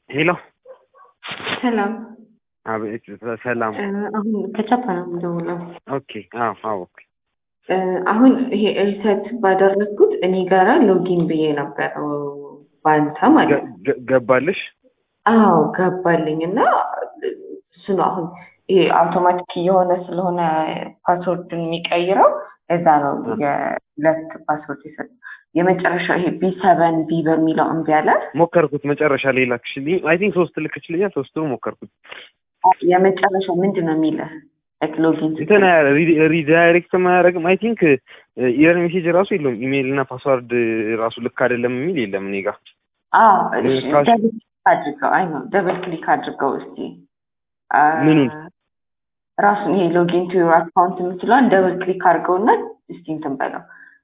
ሄሎ ሰላም አቤት ሰላም እ አሁን ከቻፓ ነው የምደውለው። ኦኬ አዎ አዎ ኦኬ እ አሁን ይሄ ሪሰት ባደረግኩት እኔ ጋራ ሎጊን ብዬ ነበር ባንተ ማለት ገ- ነው። ገ- ገባልሽ አዎ ገባልኝ እና እሱ ነው አሁን ይሄ አውቶማቲክ እየሆነ ስለሆነ ፓስወርድን የሚቀይረው እዛ ነው የሁለት ፓስወርድ የሰጥ የመጨረሻ ይሄ ቢ ሰቨን ቢ በሚለው እምቢ አለ። ሞከርኩት መጨረሻ ላይ ላክሽልኝ አይ ቲንክ ሶስት ልክችልኛል ሶስቱን ሞከርኩት የመጨረሻው ምንድን ነው የሚልህ ላይክ ሎጊን እንትን ሪዳይሬክት ማያደርግም አይ ቲንክ ኢረር ሜሴጅ ራሱ የለውም ኢሜይል እና ፓስዋርድ ራሱ ልክ አይደለም የሚል የለም እኔ ጋር አዎ እሺ፣ ካሽ- ደብል ክሊክ አድርገው አይ ነው ደብል ክሊክ አድርገው እስቲ አ፣ ምኑን? ራሱን ይሄ ሎጊን ቱ ዩር አካውንት የምትለዋን ደብል ክሊክ አድርገውና እስቲ እንትን በለው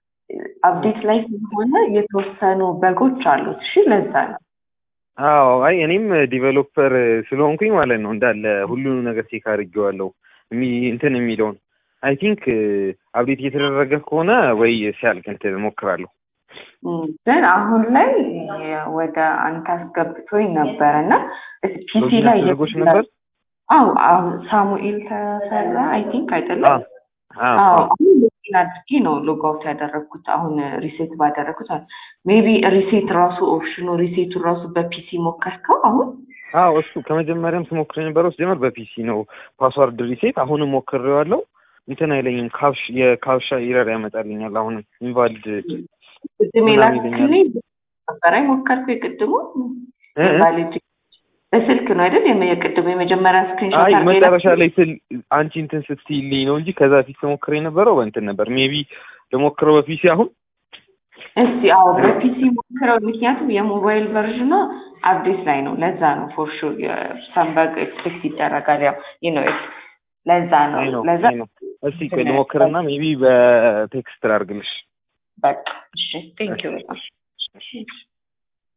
አፕዴት ላይ ስለሆነ የተወሰኑ በጎች አሉት። እሺ ለዛ ነው አዎ አይ እኔም ዲቨሎፐር ስለሆንኩኝ ማለት ነው እንዳለ ሁሉንም ነገር ቼክ አድርጌዋለሁ የሚ- እንትን የሚለውን አይ ቲንክ አብዴት እየተደረገ ከሆነ ወይ ሲያልቅ እንትን እሞክራለሁ እም፣ ግን አሁን ላይ ወደ አንተ አስገብቶኝ ነበረ እና ፒሲ ሎጊን ላይ አስደርጎሽ ነበር አዎ አሁን ሳሙኤል ተሰራ አይ ቲንክ አይደለም አዎ አዎ አዎ አዎ አሁን ሎጊን አድርጌ ነው ሎግ አውት ያደረግኩት። አሁን ሪሴት ባደረግኩት ሜቢ ሪሴት ራሱ ኦፕሽኑ ሪሴቱ ራሱ በፒሲ ሞከርከው አሁን አዎ እሱ ከመጀመሪያም ስሞክር የነበረው ሲጀመር በፒሲ ነው ፓስዋርድ ሪሴት አሁንም ሞክሬዋለሁ እንትን አይለኝም ካፕሽ የካፕሻ ኢረር ያመጣልኛል አሁንም ኢንቫሊድ ቅድም ምናምን የላክልኝ ነበረ ሞከርኩ። የቅድሙ እ እ? ኢንቫሊድ በስልክ ነው አይደል? የመ- የቅድሙ የመጀመሪያ ስክሪንሾት አይ አድርገህ መጨረሻ የላክልኝ? ላይ ስል አንቺ እንትን ስትይልኝ ነው እንጂ ከዛ ፊት ስሞክር የነበረው በእንትን ነበር ሜቢ ልሞክረው በፒሲ አሁን እስቲ አዎ በፒሲ ሞክረው። ምክንያቱም የሞባይል ቨርዥኗ አፕዴት ላይ ነው። ለዛ ነው ፎር ሹር ሰንበግ ኤክስፔክት ይደረጋል። ያው ይህ ነው ለዛ ነው አይ ነው ለዛ አይ ነው እስቲ ቆይ ልሞክርና ሜቢ በቴክስት ላድርግልሽ በቃ እሺ ቴንኪው በጣም